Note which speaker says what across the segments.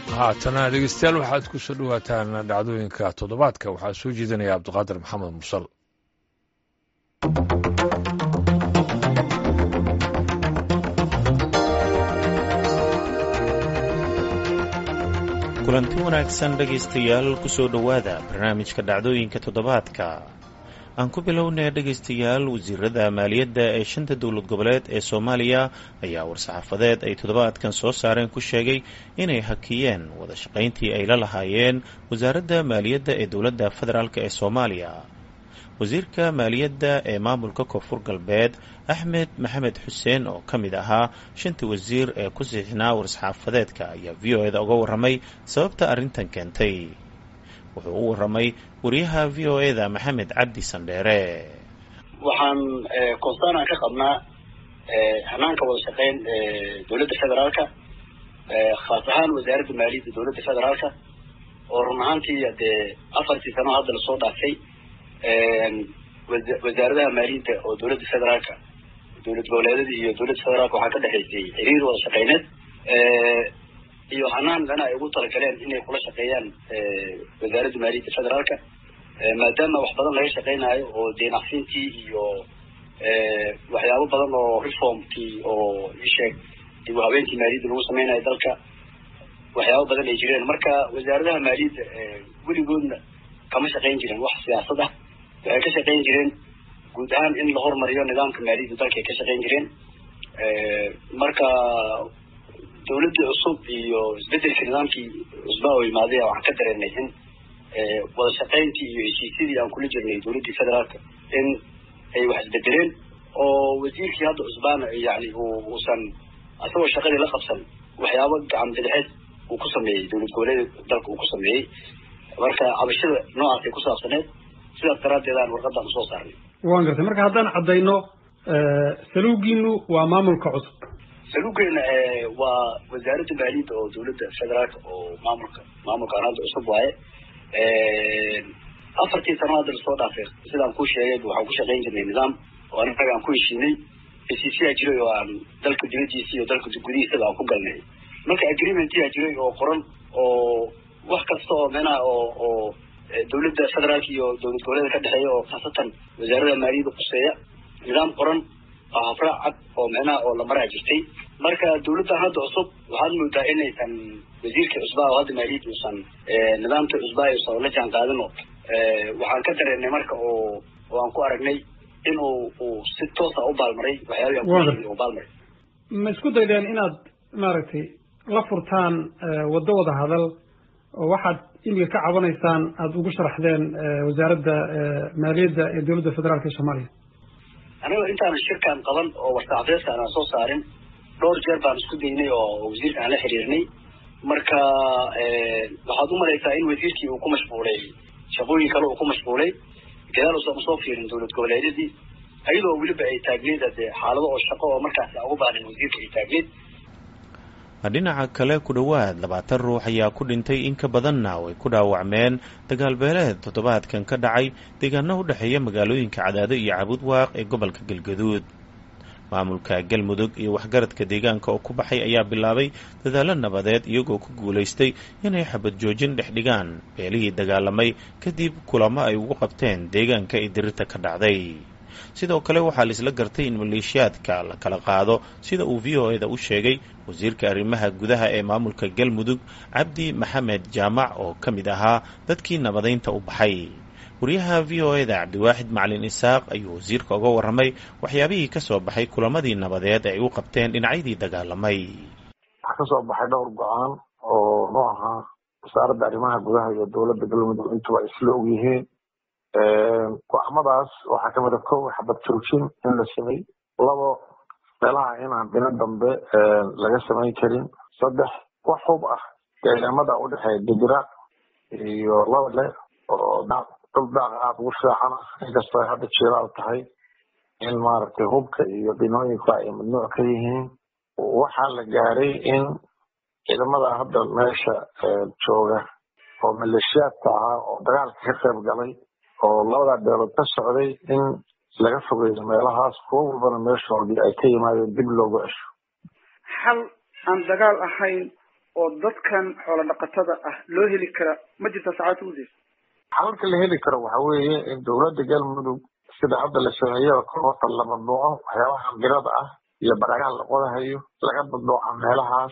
Speaker 1: haatana dhegeystayaal waxaad ku soo dhowaataan dhacdooyinka toddobaadka waxaa soo jeedinaya cabdiqaadir maxamed musal
Speaker 2: kulanti wanaagsan dhegaystayaal ku soo dhowaada barnaamijka dhacdooyinka toddobaadka aan ku bilownay dhegaystayaal wasiirada maaliyadda ee shanta dowlad goboleed ee soomaaliya ayaa war-saxaafadeed ay toddobaadkan soo saareen ku sheegay inay hakiyeen wada shaqayntii ay la lahaayeen wasaaradda maaliyadda ee dowladda federaalk ee soomaaliya wasiirka maaliyadda ee maamulka koonfur galbeed axmed maxamed xuseen oo ka mid ahaa shanta wasiir ee ku siixnaa war-saxaafadeedka ayaa v o eda uga warramay sababta arrintan keentay wuxuu u warramay wariyaha v o eda maxamed cabdi sandheere
Speaker 3: waxaan constaan aan ka qabnaa hanaanka wada shaqeyn dowladda federaalka khaas ahaan wasaaradda maaliyadda dowladda federaalka oo run ahaantii dee afartii sano hadda lasoo dhaafay wasaaradaha maaliyadda oo dowladda federaalka dowlad goboleedyada iyo dowladda federaalka waxaa ka dhexaysay xiriir wada shaqeyneed iyo hanaan dana ay ugu talagaleen inay kula shaqeeyaan wasaaradda maaliyadda federaalka maadaama wax badan laga shaqeynaayo oo deenacsintii iyo waxyaabo badan oo reformkii oo isheeg dib u habeenkii maaliyadda lagu sameynayo dalka waxyaabo badan ay jireen marka wasaaradaha maaliyadda weligoodna kama shaqeyn jiren wax siyaasad ah waxay ka shaqeyn jireen guud ahaan in la hormariyo nidaamka maaliyadda dalka ay ka shaqeyn jireen marka dawladdii cusub iyo isbedelka nidaamkii cusbaa oo imaaday waxaan ka dareenay in wada shaqeyntii iyo heshiisyadii aan kula jirnay dowladdii federaalka in ay wax isbedeleen oo wasiirkii hadda cusbaana yani uusan asagoo shaqadii la qabsan waxyaabo gacan bidixeed uu ku sameeyey dowlad goboleeda dalka uu ku sameeyey marka cabashada noocaasay ku saabsaneed sidaas daraaddeed aan warqadaan usoo saarnay
Speaker 4: waan gartay marka haddaan caddayno saluugiinu waa maamulka cusub
Speaker 3: saluugeena waa wasaaradda maaliyadda oo dowladda federaalka oo maamulka maamulkaan hadda cusub waaye afartii sano hadda lasoo dhaafay sidaan kuu sheegay waxaan ku shaqeyn jirnay nidaam oo anaga aan ku heshiinay heshiisyaa jiray oo aan dalka dibadiisa iyo dalka gudihiisaba aan ku galnay marka agreementyaa jiray oo qoran oo wax kasta oo menaha oo oo dowladda federaalka iyo dowlad goboleeda ka dhexeeya oo khaasatan wasaarada maaliyadda quseeya nidaam qoran oo hafraac cad oo micnaha oo la maraa jirtay marka dawladdan hadda cusub waxaad moodaa inaysan wasiirkii cusbaa oo hadda maaliyadda uusan nidaamkii cusbaa uusan la jaan qaadin oo waxaan ka dareenay marka oo oo aan ku aragnay in uu uu si toosa u baalmaray waxyaabihi aan u baalmaray
Speaker 4: ma isku daydeen inaad maaragtay la furtaan waddo wada hadal oo waxaad imiga ka cabanaysaan aada ugu sharaxdeen wasaaradda maaliyadda ee dowladda federaalka ee soomaaliya
Speaker 3: aniga intaanan shirkan qaban oo warsaxaafeedka aanan soo saarin dhowr jeer baan isku daynay oo wasiirka aan la xiriirnay marka waxaad u malaysaa in wasiirkii uu ku mashquulay shaqooyin kale uu ku mashquulay gadaal uusan usoo fiirin dowlad goboleedyadii ayadoo weliba ay taagneed dee xaalado oo shaqo oo markaas aan ugu baanin wasiirka ay taagneed
Speaker 2: dhinaca kale ku dhowaad labaatan ruux ayaa ku dhintay in ka badanna way ku dhaawacmeen dagaalbeeleed toddobaadkan ka dhacay deegaano u dhexeeya magaalooyinka cadaado iyo cabudwaaq ee gobolka galgaduud maamulka galmudug iyo waxgaradka deegaanka oo ku baxay ayaa bilaabay dadaallo nabadeed iyagoo ku guulaystay inay xabad joojin dhex dhigaan beelihii dagaalamay kadib kulamo ay ugu qabteen deegaanka ee dirirta ka dhacday sidoo kale waxaa laisla gartay in maleeshiyaadka la kala qaado sida uu v o eda u sheegay wasiirka arrimaha gudaha ee maamulka galmudug cabdi maxamed jaamac oo ka mid ahaa dadkii nabadaynta u baxay wariyaha v o eda cabdiwaaxid macalin isaaq ayuu wasiirka uga warramay waxyaabihii ka soo baxay kulamadii nabadeed ay u qabteen dhinacyadii dagaalamay
Speaker 5: waxaa kasoo baxay dhowr go-aan oo nu ahaa wasaaradda arrimaha gudaha iyo dowladda galmudug intuba ay isla og yihiin go-aamadaas waxaa kamid a kow xabad joojin in la samey labo meelaha inaan dhino dambe laga samayn karin saddex wax hub ah deegaamada udhexeeya dibira iyo labale oo dhul daaqa aada ugu fiican ah inkastoo ay hadda jilaal tahay in maaragtay hubka iyo dhinooyinku ay mamnuuc ka yihiin waxaa la gaaray in ciidamada hadda meesha jooga oo maleeshiyaadka ahaa oo dagaalka ka qayb galay oo labadaa beelood ka socday in laga fogeeyo meelahaas kuwo walbana meeshoodii ay ka yimaadeen dib loogu cesho
Speaker 6: xal aan dagaal ahayn oo dadkan xoolo dhaqatada ah loo heli kara ma jirta saacadta udeys
Speaker 5: xalalka la heli karo waxa weeye in dowladda galmudug sida hadda la sameeyo ka horta la mamnuuco waxyaabaha birada ah iyo baragaha la qodahayo laga mamnuuca meelahaas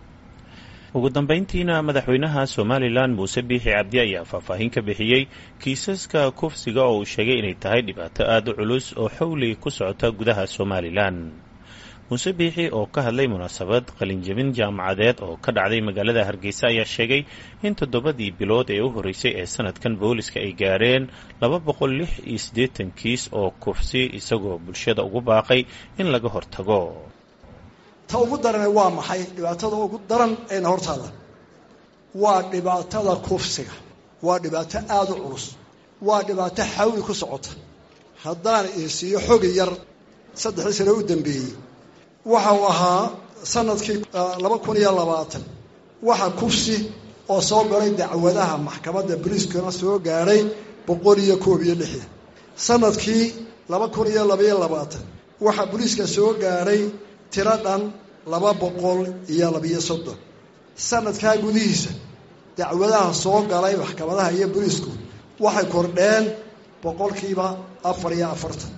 Speaker 2: ugu dambayntiina madaxweynaha somalilan muuse biixi cabdi ayaa faahfaahin ka bixiyey kiisaska kufsiga oo uu sheegay inay tahay dhibaato aada u culus oo xowli ku socota gudaha somalilan muuse biixi oo ka hadlay munaasabad qalinjabin jaamacadeed oo ka dhacday magaalada hargeysa ayaa sheegay in toddobadii bilood ee u horreysay ee sanadkan booliska ay gaareen laba boqol lix iyo siddeetan kiis oo kufsi isagoo bulshada ugu baaqay in laga hortago
Speaker 7: ta ugu darane waa maxay dhibaatada ugu daran ayna hortaada waa dhibaatada kufsiga waa dhibaato aada u culus waa dhibaato xawli ku socota haddaan isiiyo xogi yar saddexdii sane u dambeeyey waxa uu ahaa sanadkii laba kun iyo labaatan waxa kufsi oo soo galay dacwadaha maxkamadda boliiskana soo gaadhay boqol iyo koob iyo lixdan sanadkii laba kun iyo labaiyo labaatan waxaa boliiska soo gaadhay tiro dhan laba boqol iyo labiyo soddon sanadkaa gudihiisa dacwadaha soo galay maxkamadaha iyo boliisku waxay kordheen boqolkiiba afar iyo afartan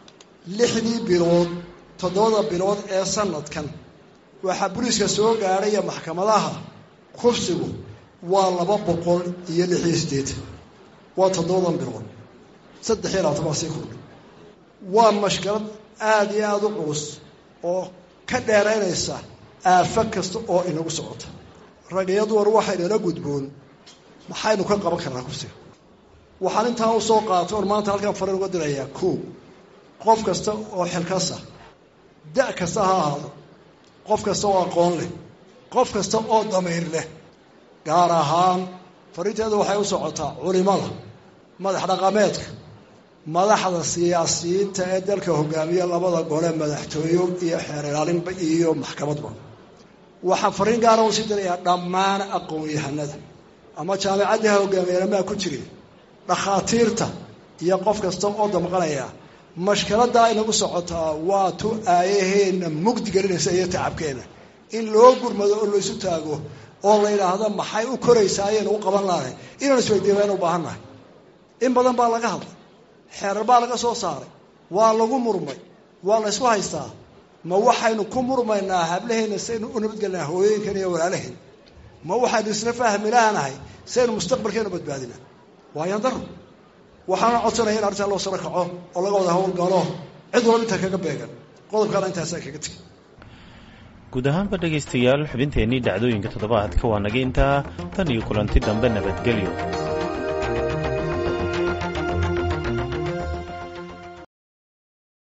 Speaker 7: lixdii bilood toddobada bilood ee sanadkan waxaa boliiska soo gaadhaya maxkamadaha kufsigu waa laba boqol iyo lix iyo siddeetan waa toddobadan bilood saddex iyo labaatan baa sii kordhay waa mashkalad aada iyo aada u culus oo ka dheeraynaysa aafo kasta oo inagu socota rag iyo dumar waxaynala gudboon maxaynu ka qaban karnaa kufsiga waxaan intaa u soo qaatay oon maanta halkan fariin uga dirayaa koo qof kasta oo xilkasa da' kasta ha ahaado qof kasta oo aqoon leh qof kasta oo damiir leh gaar ahaan fariinteedu waxay u socotaa culimada madax dhaqameedka madaxda siyaasiyiinta ee dalka hogaamiya labada gole madaxtooyo iyo xeer ilaalinba iyo maxkamadba waxaan fariin gaara u sii dirayaa dhammaan aqoon-yahanada ama jaamicadda ha hogaamiyanamaa ku jirin dhakhaatiirta iyo qof kasta oo damqanaya mashkaladaa inagu socotaa waa tu aayaheenna mugdi gelinaysa iyo tacabkeena in loo gurmado oo laysu taago oo la yidhaahdo maxay u koraysaa ayaynu u qaban lahay inaan isweydiibaynu u baahan nahay in badan baa laga hadlay xeerar baa laga soo saaray waa lagu murmay waa la ysku haystaa ma waxaynu ku murmaynaa hablaheena saynu u nabadgelnaa hooyooyinkan iyo walaalaheen ma waxaynu isla fahmi laanahay saynu mustaqbalkeenu badbaadinaa waayaan daro waxaana codsanaya in arrintaa loo saro kaco oo laga wada howlgalo cid walba intaa kaga beegan qodobkaana intaasaa kaga tegay
Speaker 2: guud ahaanba dhegaystayaal xubinteennii dhacdooyinka toddobaadka waa naga intaa tan iyo kulanti dambe nabadgelyo